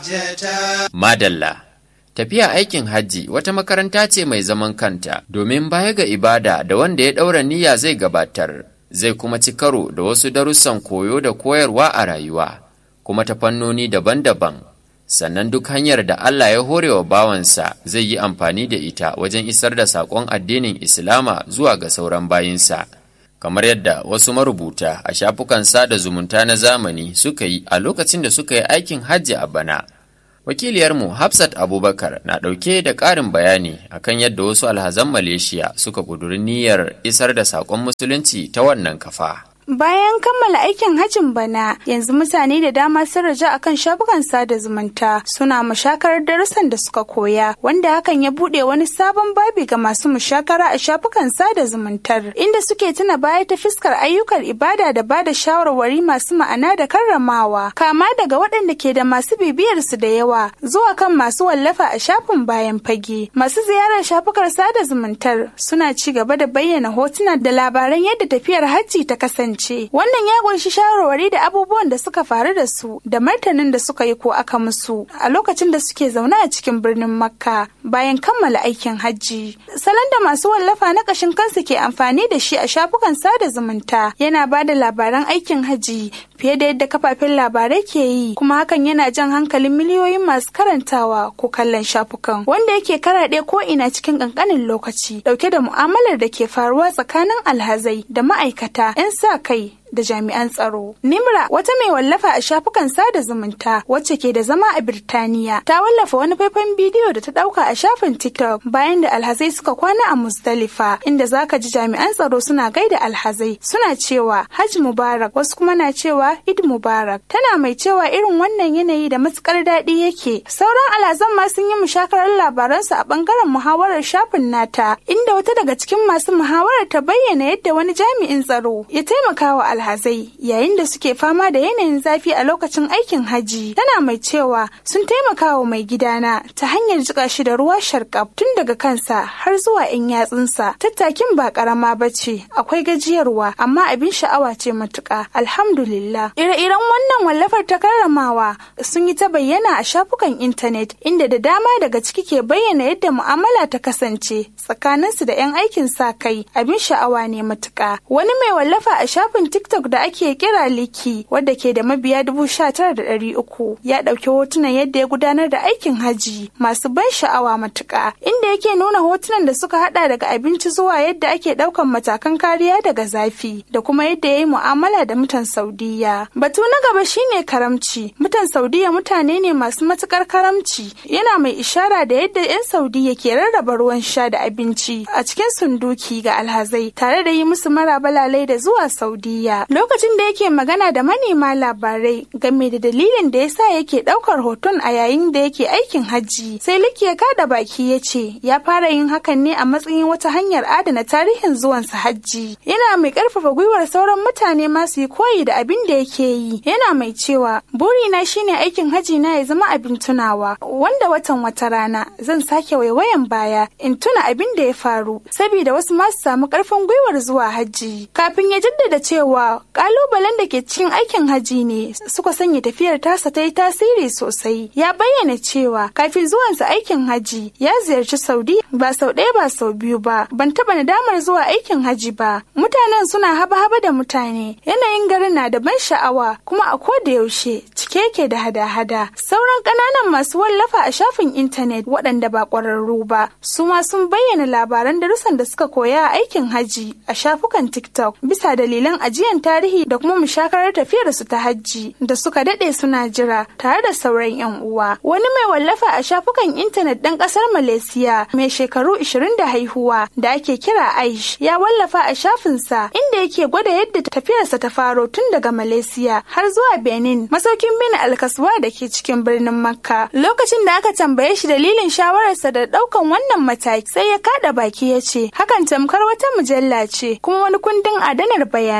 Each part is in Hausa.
Madalla Tafiya aikin hajji wata makaranta ce mai zaman kanta domin baya ga ibada da wanda ya ɗaura niyya zai gabatar zai kuma ci karo da wasu darussan koyo da koyarwa a rayuwa kuma ta fannoni daban-daban sannan duk hanyar da Allah ya hore wa bawansa zai yi amfani da ita wajen isar da saƙon addinin Islama zuwa ga sauran bayinsa. kamar yadda wasu marubuta a shafukan sada zumunta na zamani suka yi a lokacin da suka yi aikin hajji a bana. Wakiliyarmu Hafsat Abubakar na ɗauke da ƙarin bayani akan yadda wasu alhazan Malaysia suka ƙuduri niyyar isar da saƙon musulunci ta wannan kafa. Bayan kammala aikin hajjin bana, yanzu mutane da dama sun raja akan shafukan sada zumunta suna mushakarar darussan da suka koya, wanda hakan ya bude wani sabon babi ga masu mushakara a shafukan sada zumuntar, inda suke tuna baya ta fiskar ayyukan ibada da bada shawarwari masu ma'ana da karramawa, kama daga waɗanda ke da masu bibiyar su da yawa zuwa kan masu wallafa a shafin bayan fage. Masu ziyarar shafukar sada zumuntar suna ci gaba da bayyana hotuna da labaran yadda tafiyar hajji ta kasance. Wannan ya kunshi shawarwari da abubuwan da suka faru da su da martanin da suka yi ko aka musu a lokacin da suke zaune a cikin birnin Makka bayan kammala aikin hajji. Salon da masu wallafa na kashin kansu ke amfani da shi a shafukan sada zumunta yana ba da labaran aikin hajji fiye da yadda kafafen labarai ke yi kuma hakan yana jan hankalin miliyoyin masu karantawa ko kallon shafukan wanda yake karaɗe ko ina cikin ƙanƙanin lokaci dauke da mu'amalar da ke faruwa tsakanin alhazai da ma'aikata 'yan sa kai da jami'an tsaro. Nimra wata mai wallafa a shafukan sada zumunta wacce ke da zama a Birtaniya ta wallafa wani faifan bidiyo da ta dauka a shafin TikTok bayan da alhazai suka kwana a Muzdalifa inda zaka ji jami'an tsaro suna gaida alhazai suna cewa Hajj Mubarak wasu kuma na cewa Eid Mubarak tana mai cewa irin wannan yanayi da matukar daɗi yake. Sauran alhazan ma sun yi mushakarar labaransu a bangaren muhawarar shafin nata inda wata daga cikin masu muhawarar ta bayyana yadda wani jami'in tsaro ya taimaka wa alhazai yayin da suke fama da yanayin zafi a lokacin aikin haji tana mai cewa sun taimaka wa mai gidana ta hanyar jika shi da ruwa sharkaf tun daga kansa har zuwa 'yan yatsunsa tattakin ba karama ba ce akwai gajiyarwa amma abin sha'awa ce matuka alhamdulillah ire-iren wannan wallafar ta karramawa sun yi ta bayyana a shafukan intanet inda da dama daga ciki ke bayyana yadda mu'amala ta kasance tsakaninsu da 'yan aikin sa kai abin sha'awa ne matuka wani mai wallafa a shafin TikTok da ake kira Liki wadda ke da mabiya dubu sha tara da ɗari uku ya ɗauki hotunan yadda ya gudanar da aikin haji masu ban sha'awa matuƙa inda yake nuna hotunan da suka haɗa daga abinci zuwa yadda ake ɗaukan matakan kariya daga zafi da kuma yadda ya yi mu'amala da mutan Saudiya. Batu na gaba shine karamci. Mutan Saudiya mutane ne masu matuƙar karamci yana mai ishara da yadda 'yan Saudiya ke rarraba ruwan sha da abinci a cikin sunduki ga alhazai tare da yi musu maraba lalai da zuwa Saudiya. Lokacin da yake magana da manema labarai game da dalilin da yasa yake daukar hoton a yayin da yake aikin hajji, sai Liki ya kada baki ya ce ya fara yin hakan ne a matsayin wata hanyar adana tarihin zuwansa hajji. Yana mai karfafa gwiwar sauran mutane masu yi koyi da abin da yake yi. Yana mai cewa burina shine aikin hajji na ya zama abin tunawa wanda watan wata rana zan sake waiwayan baya in tuna abin da ya faru saboda wasu masu samu karfin gwiwar zuwa hajji. Kafin ya jaddada cewa kalubalen da ke cikin aikin haji ne suka sanya tafiyar tasa ta yi tasiri sosai ya bayyana cewa kafin zuwansa aikin haji ya ziyarci saudi ba sau ɗaya ba sau biyu ba ban taɓa nadamar zuwa aikin haji ba mutanen suna haba-haba da mutane yanayin garin na da ban sha'awa kuma a koda yaushe cike yake da hada-hada sauran ƙananan masu wallafa a shafin intanet waɗanda ba ƙwararru ba su ma sun bayyana labaran darussan da suka koya a aikin haji a shafukan tiktok bisa dalilan ajiyan tarihi da kuma mushakarar tafiyar su ta hajji da suka dade suna jira tare da sauran yan uwa wani mai wallafa a shafukan intanet ɗan ƙasar malaysia mai shekaru 20 da haihuwa da ake kira aish ya wallafa a shafinsa inda yake gwada yadda tafiyarsa ta faro tun daga malaysia har zuwa benin masaukin bin alkaswa da ke cikin birnin makka lokacin da aka tambaye shi dalilin shawararsa da ɗaukan wannan mataki sai ya kada baki ya ce hakan tamkar wata mujalla ce kuma wani kundin adanar bayanai amma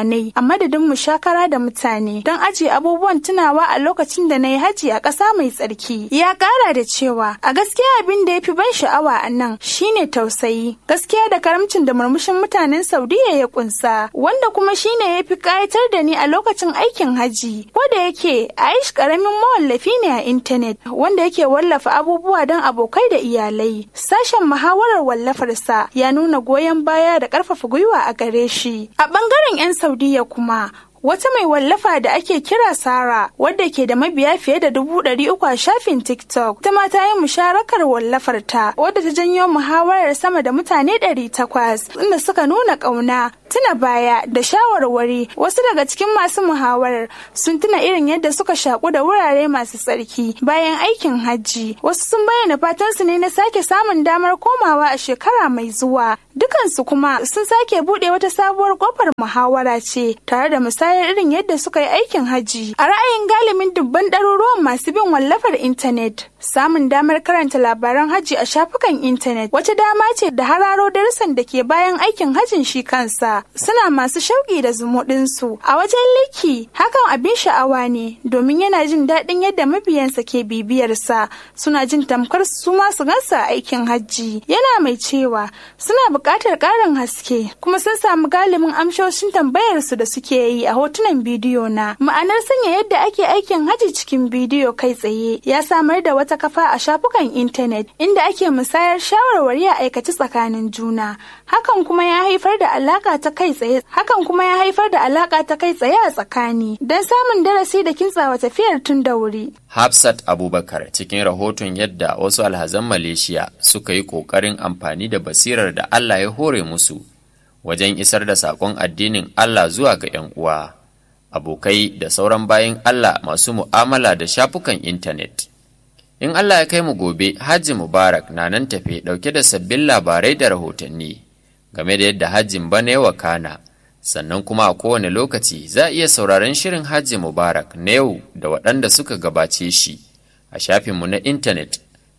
madadin mushakara da mutane don ajiye abubuwan tunawa a lokacin da na yi haji a ƙasa mai tsarki. Ya ƙara da cewa a gaskiya abin da ya fi ban sha'awa a nan shine tausayi, gaskiya da karamcin da murmushin mutanen Saudiya ya kunsa, wanda kuma shine ya fi ƙayatar da ni a lokacin aikin haji. Ko da yake Aish ƙaramin mawallafi ne a intanet wanda yake wallafa abubuwa don abokai da iyalai. Sashen muhawarar wallafarsa ya nuna goyon baya da ƙarfafa gwiwa a gare shi. A ɓangaren 'yan Saudiya kuma wata mai wallafa da ake kira Sara wadda ke da mabiya fiye da dubu ɗari uku a shafin TikTok. Ta ma ta yi musharakar wallafar ta wadda ta janyo muhawarar sama da mutane ɗari takwas inda suka nuna ƙauna tuna baya da shawarwari wasu daga cikin masu muhawarar sun tuna irin yadda suka shaku da wurare masu tsarki bayan aikin hajji wasu sun bayyana fatansu ne na sake samun damar komawa a shekara mai zuwa dukansu kuma sun sake buɗe wata sabuwar kofar muhawara ce tare da musayar irin yadda suka yi aikin hajji a ra'ayin galibin dubban ɗaruruwan masu bin wallafar intanet samun damar karanta labaran hajji a shafukan intanet wata dama ce da hararo darussan da ke bayan aikin hajjin shi kansa suna masu shauƙi da zumuɗinsu a wajen liki hakan abin sha'awa ne domin yana jin daɗin yadda mabiyansa ke bibiyarsa suna jin tamkar su ma su gansa aikin hajji yana mai cewa suna buƙatar ƙarin haske kuma sun samu galibin amshoshin tambayarsu da suke yi a hotunan bidiyo na ma'anar sanya yadda ake aikin hajji cikin bidiyo kai tsaye ya samar da wata kafa a shafukan intanet inda ake musayar shawarwari a aikace tsakanin juna hakan kuma ya haifar da alaka ta kai tsaye hakan kuma ya haifar da alaka ta kai tsaye a tsakani don samun darasi da kintsawa tafiyar tun da wuri Hafsat Abubakar cikin rahoton yadda wasu alhazan Malaysia suka yi ƙoƙarin amfani da basirar da Allah ya hore musu wajen isar da saƙon addinin Allah zuwa ga 'yan uwa, abokai da sauran bayan Allah masu mu'amala da shafukan intanet. In Allah ya kai mu gobe, Hajji Mubarak na nan tafe ɗauke da sabbin labarai da rahotanni game da yadda hajjin bana ya wakana. sannan kuma a kowane lokaci za a iya sauraron shirin hajji mubarak na yau da waɗanda suka gabace shi a shafinmu na intanet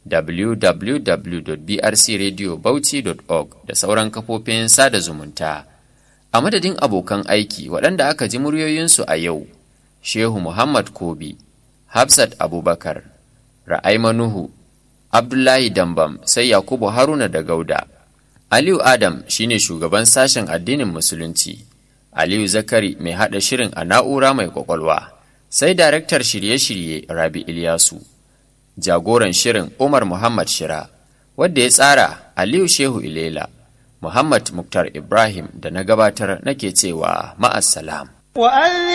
www.brcradiobauchi.org da sauran kafofin sada zumunta a madadin abokan aiki waɗanda aka ji muryoyinsu a yau shehu muhammad kobi hafsat abubakar ra'aima nuhu abdullahi dambam sai yakubu haruna da gauda aliyu adam shine shugaban sashen addinin musulunci Aliyu Zakari mai haɗa shirin a na'ura mai kwakwalwa, sai daraktar shirye-shirye Rabi Ilyasu, jagoran shirin Umar Muhammad Shira, wadda ya tsara Aliyu Shehu Ilela, Muhammad Muktar Ibrahim da na gabatar nake cewa ma'assalam.